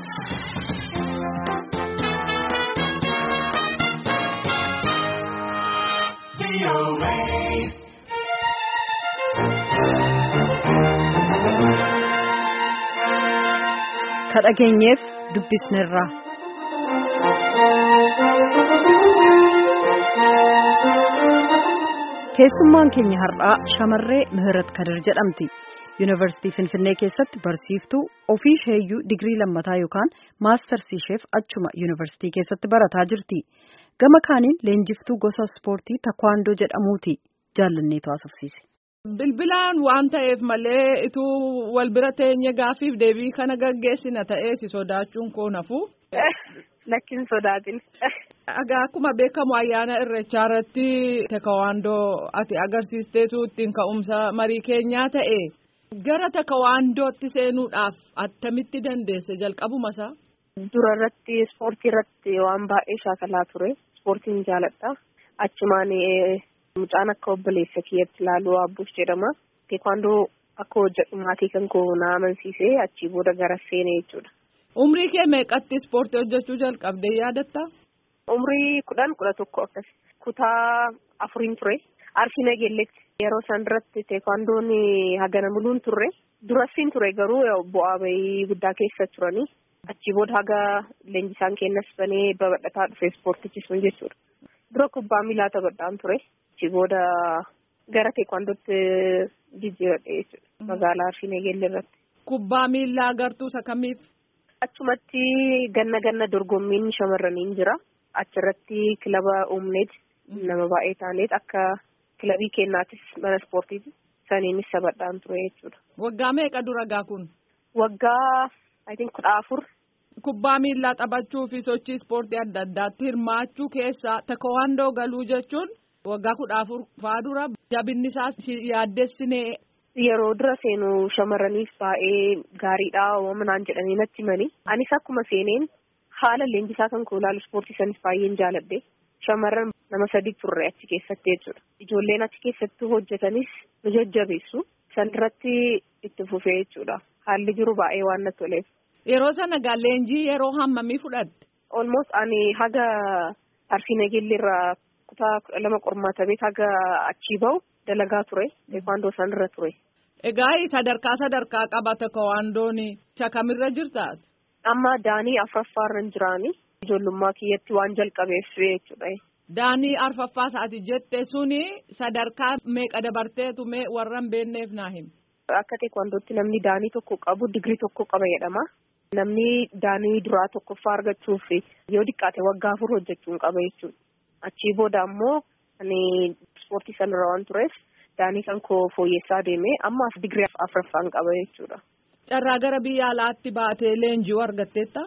kadhageenyeef dubbisneerra. keessummaan keenya har'aa shamarree Mihirat Kadir jedhamti. Yuunivarsiitii Finfinnee keessatti barsiiftuu ofii isheeyyuu digirii lammataa yookaan maastarsii isheef achuma yuunivarsiitii keessatti barataa jirti. Gama kaaniin leenjiftuu gosa ispoortii takwaandoo jedhamuuti. Jaallanneetu haasofsiise. Bilbilaan waan ta'eef malee ituu wal bira teenye gaafiif deebii kana gaggeessina ta'ee si sodaachuun koo nafu. Lakkin sodaatin. Egaa akkuma beekamu ayyaana irreechaa irratti takawaandoo ati agarsiisteetu ittiin ka'umsa marii keenyaa ta'e gara takawaandootti seenuudhaaf attamitti dandeesse jalqabuma isaa. Dura irratti ispoortii irratti waan baay'ee shaakalaa ture. Ispoortiin jaaladha. Achumaan mucaan akka obboleessa kiyyatti ilaaluu abbuus jedhama. Teekwaandoo akka hojjedhu maatii kan koo na amansiisee achii booda gara seenee jechuudha. Umrii kee meeqatti ispoortii hojjechuu jalqabdee yaadatta? Umrii kudhan kudha tokko akkas kutaa afuriin ture. Arsii nageelletti yeroo isaan duratti teekwaandoon hagana muluun turre durasiin ture garuu bu'aa bahii guddaa keessa turanii achii booda haga leenjisaan kennas banee babal'ataa dhufe ispoortichi sun jechuudha. Dura kubbaa miilaa taphadhaan ture. Achii booda gara teekwaandootti jijjiiradhe jechuudha. Magaalaa Arsii Nageelle irratti. Kubbaa miilaa agartuu isa kamiif? Achumatti ganna ganna dorgommiin shamarraniin jira. Achirratti kilaba uumneet nama baay'ee taaneet akka kilabii kennaatis mana ispoortiiti. Saniinis taphadhaan ture jechuudha. Waggaa meeqa dura gaa kun? Waggaa I think kudha afur. Kubbaa miillaa taphachuu fi sochii ispoortii adda addaatti hirmaachuu keessaa takawaandoo galuu jechuun waggaa kudha afur faa dura jabinni isaas yaaddessinee. Yeroo dura seenu shamarraniif baay'ee gaariidha uumamaan jedhanii natti himanii. Anis akkuma seeneen haala leenjisaa kan koo ilaalu ispoortii sanis baay'een jaaladhe. Shamarran nama sadi turre achi keessatti jechuudha. Ijoolleen achi keessatti hojjetanis nu jajjabeessu. San irratti itti fufee jechuudha. Haalli jiru baay'ee waan natti toleef. Yeroo sana gaa leenjii yeroo hammamii fudhatte? Almost ani haga Arsii Nageelleerraa kutaa kudha lama qormaata beek haga achii bahu dalagaa ture. Teekwaandoo san irra ture. Egaa sadarkaa sadarkaa qaba takawaandoon isa kamirra jirtaati? Amma daanii afuraffaarra hin jiraani. Ijoollummaa kiyyatti waan jalqabeef jechuudha. Daanii arfaffaa isaati jette suni sadarkaa meeqa dabarteetu mee warra hin beekneef naa himi? Akka teekwaandootti namni daanii tokko qabu digirii tokko qaba jedhama. Namni daanii duraa tokkoffaa argachuuf yoo diqqaate waggaa afur hojjechuun qaba jechuudha. Achii booda ammoo ani ispoortii sanarra waan tureef daanii kan koo fooyyessaa deemee ammaaf digirii afuraffaan qaba jechuudha. Carraa gara biyya alaatti baatee leenji'uu argatteetta?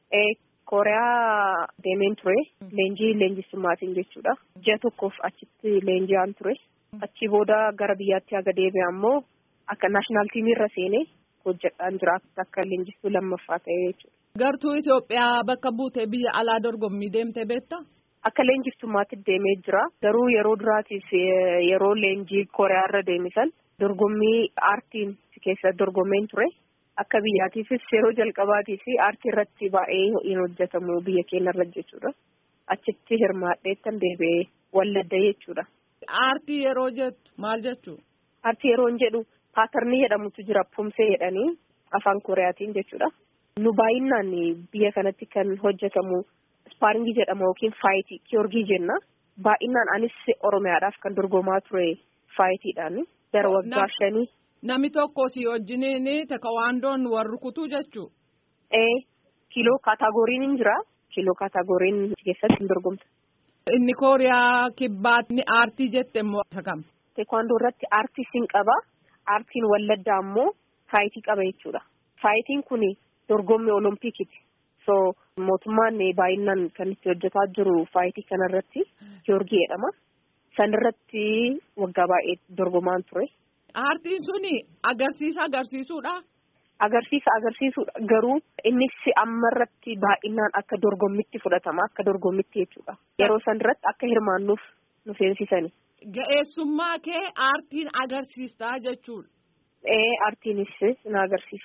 Kooriyaa deemeen ture. Leenjii leenjisummaatiin jechuudha. Ji'a tokkoof achitti leenji'aan ture. Achii booda gara biyyaatti haga deebi'e ammoo akka naashinaal tiimiirra seenee hojjedhaan jira akka leenjistuu lammaffaa ta'ee jechuudha. Gartuu Itoophiyaa bakka buutee biyya alaa dorgommii deemtee beektaa? Akka leenjiftummaatti deemee jira. Garuu yeroo duraatiif yeroo leenjii Kooriyaarra deemisan dorgommii aartiin keessa dorgomeen ture. Akka biyyaatiifis yeroo jalqabaatiif aartii irratti baay'ee hin hojjetamu biyya keenyarra jechuudha. Achitti hirmaadheettan deebi'ee walladda jechuudha. Aartii yeroo jettu maal jechuu? Aartii yeroo jedhu paatarnii jedhamutu jira pumsee jedhanii afaan kooriyaatiin jechuudha. Nu baay'inaan biyya kanatti kan hojjetamu ispaaringii jedhama yookiin faayitii kiyoorgii jenna. Baay'inaan anis oromiyaadhaaf kan dorgomaa ture faayitiidhaan gara waggaa shanii. Nami tokko si wajjiniin takawaandoon wal rukutuu jechuu? Ee kiiloo kaataagoriin hin jira. Kiiloo kaataagoriin keessatti hin dorgomta. Inni kooriyaa kibbaatni aartii jette immoo isa kam? Teekwaandoo irratti aartii siin qaba. Aartiin walladdaa ammoo faayitii qaba jechuudha. Faayitiin kun dorgommii olompikiti. So mootummaan baay'inaan kan itti hojjetaa jiru faayitii kanarratti Giyoorgii jedhama. Sanirratti waggaa baay'ee dorgomaan ture. Aartiin suni agarsiisa agarsiisuudha. Agarsiisa agarsiisuudha garuu innis ammarratti baay'inaan akka dorgommitti fudhatama akka dorgommitti jechuudha. Yeroo san irratti akka hirmaannuuf nu seensisani. Ga'eessummaa kee aartiin agarsiistaa jechuudha. Ee aartiinis na agarsiista.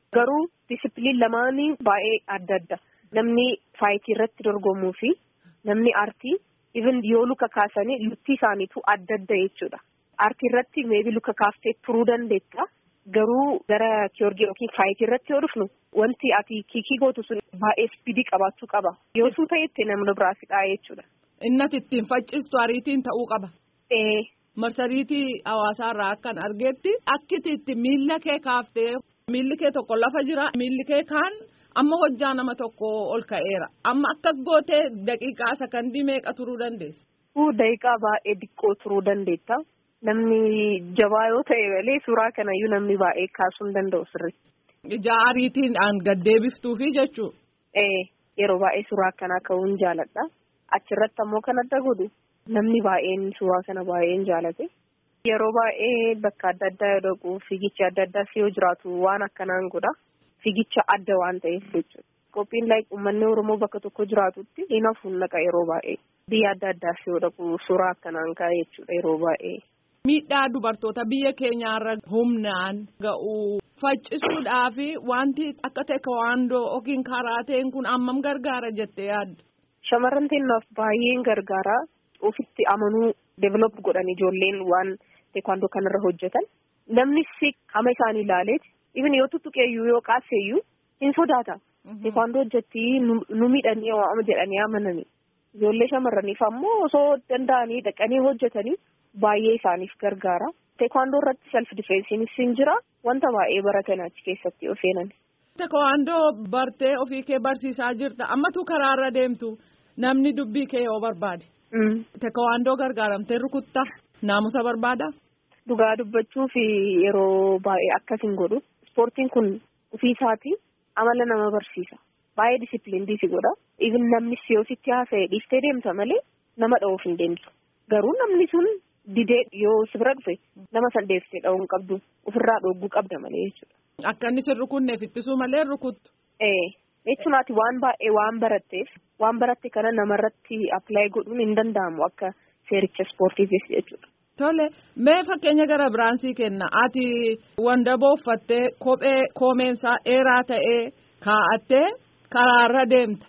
Garuu disipiliin lamaanii baay'ee adda adda. Namni faayitii irratti dorgomuu fi namni aartii even yoo luka kaasanii lutti isaaniitu adda adda jechuudha. Aartii irratti meebi luka kaaftee turuu dandeetta. Garuu gara kiyoorgii yookiin faayitii irratti yoo dhufnu wanti ati kiikii gootu sun baay'ee ispiidii qabaachuu qaba. Yoo sun ta'etti namni biraa fixaa jechuudha. Innati ittiin faccistu ariitiin ta'uu qaba. Ee. Marsariitii hawaasaarraa akkan argeetti akkiti itti miilla kee kaaftee miilli kee tokko lafa jira miilli kee kaan amma hojjaa nama tokko ol ka'eera amma akka gootee daqiiqaa sakandii meeqa turuu dandeessa. Uu daqiiqaa baay'ee diqqoo turuu dandeetta. Namni jabaa yoo ta'e malee suuraa kanayyuu namni baay'ee kaasuu hin danda'u sirriitti. Ija ariitiidhaan gaddeebiftuufi jechuudha. Ee yeroo baay'ee suuraa akkanaa ka'uun jaaladha. Achirratti ammoo kan adda godhu namni baay'een suuraa kana baay'een jaalate. Yeroo baay'ee bakka adda addaa yoo dhaqu fiigichi adda addaas yoo jiraatu waan akkanaan godha. Fiigicha adda waan ta'eef jechuudha. Qophiin like uummanni Oromoo bakka tokko jiraatutti hin hafuun naqa yeroo baay'ee. Biyya adda addaas yoo dhaqu suuraa akkanaan ka'e jechuudha yeroo baay'ee. Miidhaa dubartoota biyya keenyaarra humnaan ga'u faccisuudhaaf wanti akka teekwaandoo yookiin karaateen kun ammam gargaara jettee yaadda. Shamarran teennaaf baay'een gargaara. Ofitti amanuu develop godhan ijoolleen waan teekwaandoo kanarra hojjetan. Namni qaama isaanii ilaaleeti. Even yoo tuttuqeeyyuu yoo qaaseeyyuu hin sodaata. Teekwaandoo hojjetti nu miidhanii waama jedhanii amananii. Ijoollee shamarraniif ammoo osoo danda'anii dhaqanii hojjetanii baay'ee isaaniif gargaara. Teekwaandoo irratti self difeensiinis hin jira. Wanta baay'ee baratan achi keessatti yoo seenan. Teekwaandoo bartee ofii kee barsiisaa jirta. Ammatu karaarra deemtu namni dubbii kee yoo barbaade. Teekwaandoo gargaaramtee rukuttaa naamusa barbaada. Dhugaa dubbachuu fi yeroo baay'ee akkas hin godhu. Ispoortiin kun ofii isaatii amala nama barsiisa. Baay'ee disipiliinii si godha. Even namni si yoo sitti haasa'e dhiiftee deemta malee nama dha'uuf hin deemtu. Garuu namni sun didee yoo si bira dhufe nama san deeftee dha'uu hin qabdu. Ofirraa dhogguu qabda malee jechuudha. Akka inni si rukunneef ittisuu malee rukuttu. Ee jechuunaati waan baay'ee waan baratteef waan baratte kana namarratti appilaayi godhuun hin danda'amu akka seericha ispoortiifis jechuudha. Tole mee fakkeenya gara biraansii kenna ati wandaboo uffattee kophee koomeensaa dheeraa ta'ee kaa'attee karaarra deemta.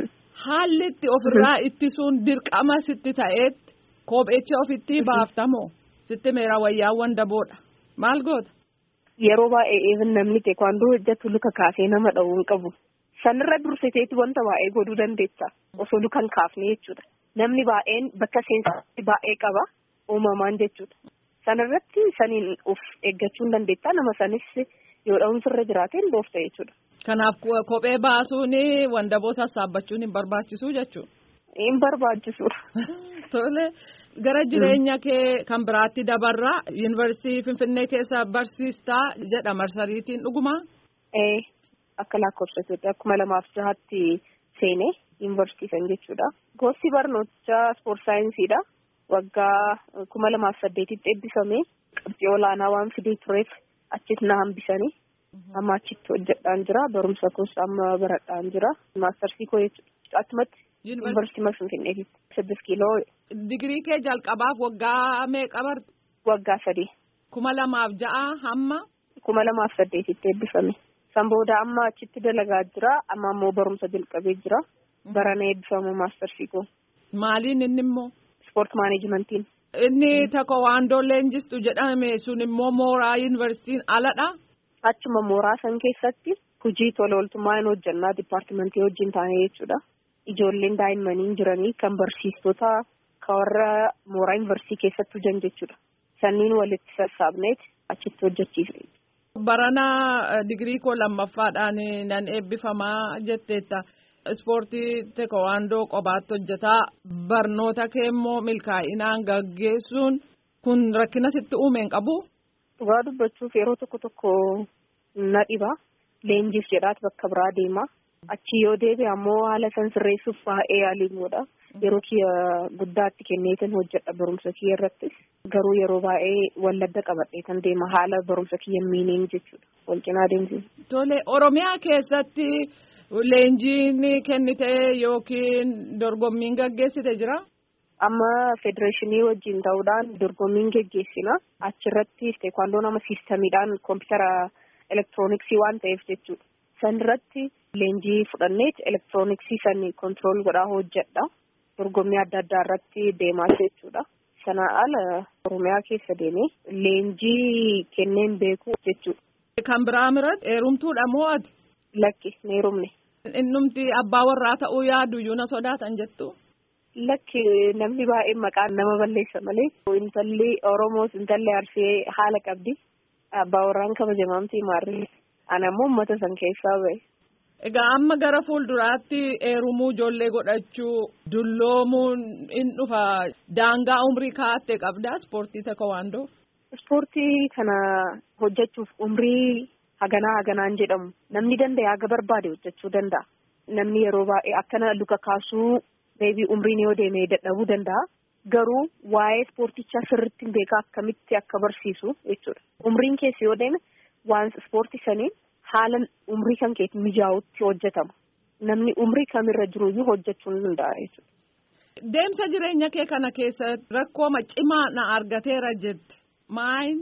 Haalli itti ofirraa ittisuun dirqama sitti ta'eetti kopheechi ofitti baaftamoo sitti meera wayyaa wandaboodha maal goota. Yeroo baay'ee even namni teekwaandoo hojjetu luka kaasee nama dha'uu hin qabu. Sanirra dursiteetti wanta baay'ee godhuu dandeessa osoo luka hin kaafne jechuudha. Namni baay'een bakka seensaa baay'ee qaba. uumamaan jechuudha. Sanarratti saniin of eeggachuu hin dandeetta nama sanis yoo dha'umsi irra jiraateen boofta jechuudha. Kanaaf kophee baasuun wandaboo sassaabachuun hin barbaachisu jechuudha. Hin barbaachisuudha. Tole gara jireenya kee kan biraatti dabarraa yuunivarsiitii Finfinnee keessa barsiistaa jedha marsariitiin dhugumaa. Ee akka lakkoofsa Itoophiyaa kuma lamaaf jahaatti seenee yuunivarsiitii san jechuudha. Gosti barnootichaa ispoort saayinsiidha. waggaa kuma lamaaf saddeetitti eebbifame qabxii olaanaa waan fidee tureef achis na hambisanii amma achitti hojjedhaan jira barumsa koos amma baradhaan jira maastarsii koo jechuudha achumatti yuunivarsiitii Finfinneetitti siddis kiiloo. Digirii kee jalqabaaf waggaa meeqa barte? Waggaa sadii. Kuma lamaaf ja'a hamma? Kuma lamaaf saddeetitti eebbifame. San booda amma achitti dalagaa jira amma ammoo barumsa jalqabee jira barana eebbifamu maastarsii koo. Maaliin inni immoo? Ispoort maaneejimentiin. Inni teekwaandoo leenjistu jedhame sun immoo mooraa yuunivarsiitiin aladha. Achuma mooraa san keessatti hojii tola ooltummaa hin hojjannaa dipaartimentii wajjin taane jechuudha. Ijoolleen daa'immanii jiranii kan barsiistota kan warra mooraa yuunivarsiitii keessatti hojjan jechuudha. Sanniin walitti sassaabneet achitti hojjechiifne. Barana digirii koo lammaffaadhaan nan eebbifamaa jetteetta. Ispoortii teekwaandoo qobaatti hojjetaa barnoota kee immoo milkaa'inaan gaggeessuun kun rakkina sitti uumeen qabu. Dhugaa dubbachuuf yeroo tokko tokko na dhiba. Leenjiif jedhaat bakka biraa deema. Achi yoo deebi'e ammoo haala san sirreessuuf baay'ee yaaliin godha. Yeroo kiyya guddaatti kenneetan hojjedha barumsa kiyya irrattis. Garuu yeroo baay'ee walladda qabadhee kan deema haala barumsa kiyya miineen jechuudha. Wal cinaa deemsisa. Tole Oromiyaa keessatti. Leenjiin kennite yookiin dorgommiin gaggeessite jira? Amma federeeshinii wajjin ta'uudhaan dorgommiin geggeessina. Achirratti teekwaandoo nama siistamiidhaan koompitara elektirooniksii waan ta'eef jechuudha. San irratti leenjii fudhanneet elektirooniksii sanii kontirool godhaa hojjedha. Dorgommii adda addaa irratti deemaa jechuudha. Sanaa ala Oromiyaa keessa deemee leenjii kenneen beeku jechuudha. Kan biraa miratti heerumtuudha moo ati? Lakki hin heerumne. Innumti abbaa warraa ta'uu yaadu iyyuu na sodaatan jettu. Lakki namni baay'een maqaan nama balleessa malee intalli Oromoos intalli Arsee haala qabdi. Abbaa warraan kabajamamtii maarree. Ana immoo uummata san keessaa bahe. Egaa amma gara fuulduraatti heerumuu ijoollee godhachuu dulloomuun in dhufa daangaa umrii kaa'atte qabdaa ispoortii teekwaandoo. Ispoortii kana hojjechuuf umrii haganaa haganaan jedhamu namni danda'e haga barbaade hojjechuu danda'a. Namni yeroo baay'ee akkana luka kaasuu beebii umriin yoo deeme dadhabuu danda'a. Garuu waa'ee ispoortichaa sirriitti beekaa akkamitti akka barsiisu jechuudha. Umriin keessa yoo deeme waan ispoortii saniin haala umrii kan keetti mijaa'utti hojjetama. Namni umrii kamirra jiruyyuu hojjechuu ni danda'a jechuudha. Deemsa jireenya kee kana keessa rakkoo cimaa na argateera jette maayin?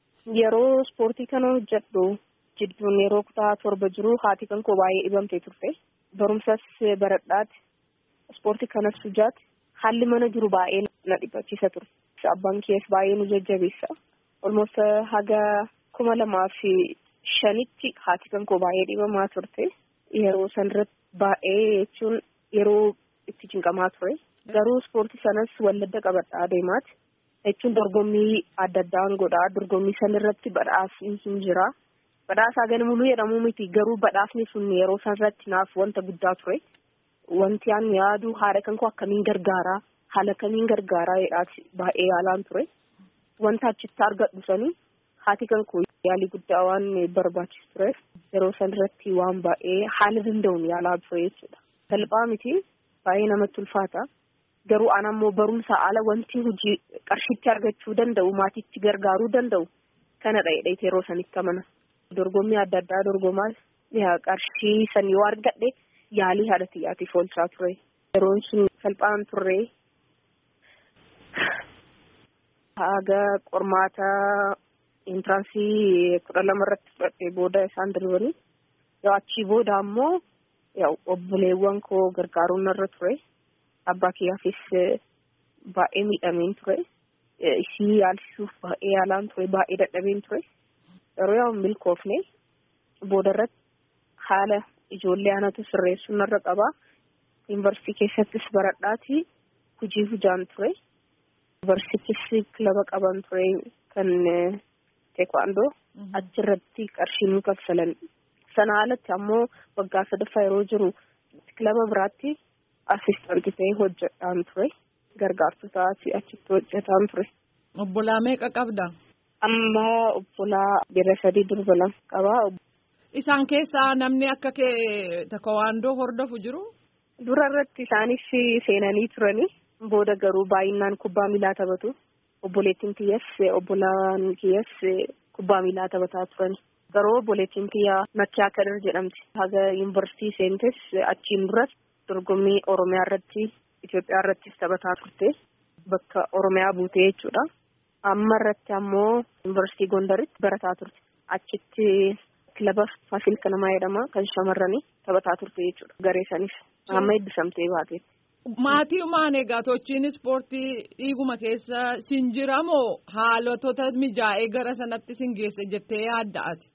Yeroo ispoortii kana hojjedhu jidduun yeroo kutaa torba jiru haati kan koo baay'ee dhibamtee turte. Barumsas baradhaati. Ispoortii kanas hujaati. Haalli mana jiru baay'ee na dhibachiisa ture. Abbaan kees baay'ee nu jajjabeessa. Olmoos haga kuma lamaa fi shanitti haati kan koo baay'ee dhibamaa turte. Yeroo sanarratti baay'ee jechuun yeroo itti cinqamaa ture. Garuu ispoortii sanas walladda qabadhaa deemaati. Jechuun dorgommii adda addaan godhaa. Dorgommii sanarratti badhaasni hin jira. Badhaasaa ganamuluu jedhamuu miti. Garuu badhaasni sun yeroo sanarratti naaf wanta guddaa ture. Wanti aan yaadu haadha kan koo akkamiin gargaaraa haala kamiin gargaaraa jedhaati baay'ee yaalaan ture. Wanta achitti argadhu sanii haati kan koo yaalii guddaa waan barbaachisu tureef yeroo san irratti waan baay'ee haala danda'uun yaalaa ture jechuudha. Salphaa miti baay'ee namatti ulfaata. Garuu an ammoo barumsa ala wanti hojii qarshitti argachuu danda'u maatiitti gargaaruu danda'u kana dha'edha yeroo sanitti amana. Dorgommii adda addaa dorgomaas qarshii san yoo argadhe. yaalii haadha xiyyaatiif oolchaa ture. Yeroon sun salphaan turre. Haga qormaata intiraansii kudha lama irratti fudhadhee booda isaan darbanii. Yoo achii booda ammoo obboleewwan koo gargaaruun narra ture. Abbaa kiyyaafis baay'ee miidhameen ture. Isii yaalchisuuf baay'ee yaalaan ture. Baay'ee dadhabeen ture. Yeroo yoo milkoofne booda irratti haala ijoollee anatu sirreessuu narra qabaa. Yuunivarsiitii keessattis baradhaati hojii hujaan ture. Yuunivarsiitis kilaba qaban ture kan teekwaandoo achirratti qarshii nu kaffalan. Sana alatti ammoo waggaa sadaffaa yeroo jiru kilaba biraatti asistaantii ta'ee hojjetaan ture. Gargaartota achitti hojjetaan ture. Obbolaa meeqa qabda? Amma obbolaa bira sadii durba lama qabaa. Isaan keessaa namni akka kee teekwaandoo hordofu jiru? Dura irratti isaanis seenanii turani. Booda garuu baay'inaan kubbaa miilaa taphatu. Obboleettiin kiyyas obbolaan kiyyas kubbaa miilaa taphataa turani. Garuu obboleettiin kiyyaa Makkiyaa Kadir jedhamti. Haga yuunivarsiitii seentes achiin duras dorgommii Oromiyaa irratti Itoophiyaa irrattis taphataa turte. Bakka Oromiyaa buutee jechuudha. Amma irratti ammoo yuunivarsiitii Gondaritti barataa turte. Achitti kilaba Faasil Kanamaa jedhama kan shamarranii taphataa turte jechuudha. Garee sanis amma eebbisamtee baate. Maatii maan egaa tochiin ispoortii dhiiguma keessa sin jiramoo haalotota mijaa'ee gara sanatti sin geesse jettee yaadda ati?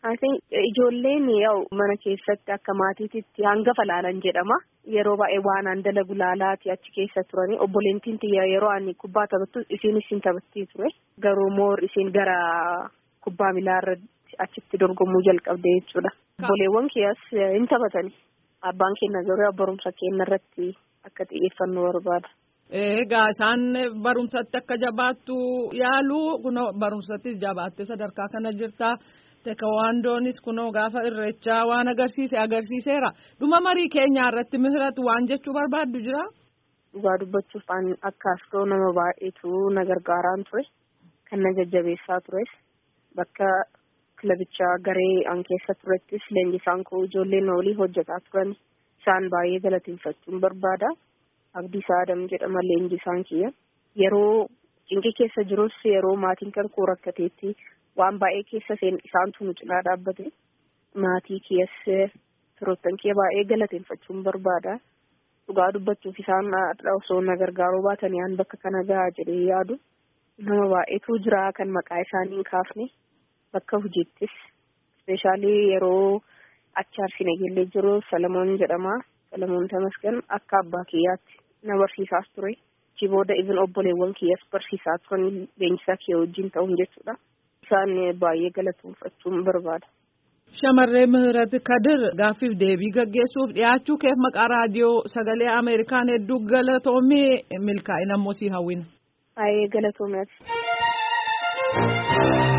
Ijoolleen yaa'u mana keessatti akka maatiitti hangafa laalan jedhama. Yeroo baay'ee waan an dalagu laalaati achi keessa turani. Obboleettiin tiyya yeroo ani kubbaa taphattu isiin isin taphattii ture. Garuu moor isiin gara kubbaa miilaa irratti achitti dorgomuu jalqabde jechuudha. Obboleewwan kiyyas hin taphatani. Abbaan keenya garuu barumsa keenya irratti akka xiyyeeffannoo barbaada. Egaa isaan barumsatti akka jabaattu yaalu kunoo barumsatti jabaattee sadarkaa kana jirta. Teekawaandoonis kunoo gaafa irreechaa waan agarsiise agarsiiseera. Dhuma marii keenyaa irratti mihiratu waan jechuu barbaaddu jira? Dhugaa dubbachuuf akka asxoo nama baay'eetu na gargaaraan ture. Kan na jajjabeessaa tures. Bakka kilabichaa garee an keessa turettis leenjisaan koo ijoolleen olii hojjetaa turan. Isaan baay'ee galateeffachuun barbaada. Abdiisaa Adam jedhama leenjisaan kiyya. Yeroo cinqii keessa jirus yeroo maatiin kan koo rakkateetti waan baay'ee keessa seen isaantu nu cinaa dhaabbate maatii keessa firoottan kee baay'ee galateeffachuun barbaada. Dhugaa dubbachuuf isaan osoo na gargaaruu baatanii aan bakka kana gahaa jedhee yaadu nama baay'eetu jira kan maqaa isaanii hin kaafne bakka hojiittis ispeeshaalii yeroo achi Arsii Nageellee jiru Salamoon jedhama. Salamoon Tamasgan akka abbaa kiyyaatti na barsiisaas ture. Achi booda ibin obboleewwan kiyyaas barsiisaa turan leenjisaa kiyya wajjin ta'uun jechuudha. Isaan baay'ee galateeffachuun barbaada. Shamarree Mihirat Kadir gaaffiif deebii gaggeessuuf dhiyaachuu keef maqaa raadiyoo sagalee Ameerikaan hedduu galatoomii milkaa'ina immoo sii hawwina. Baay'ee galatoomaati.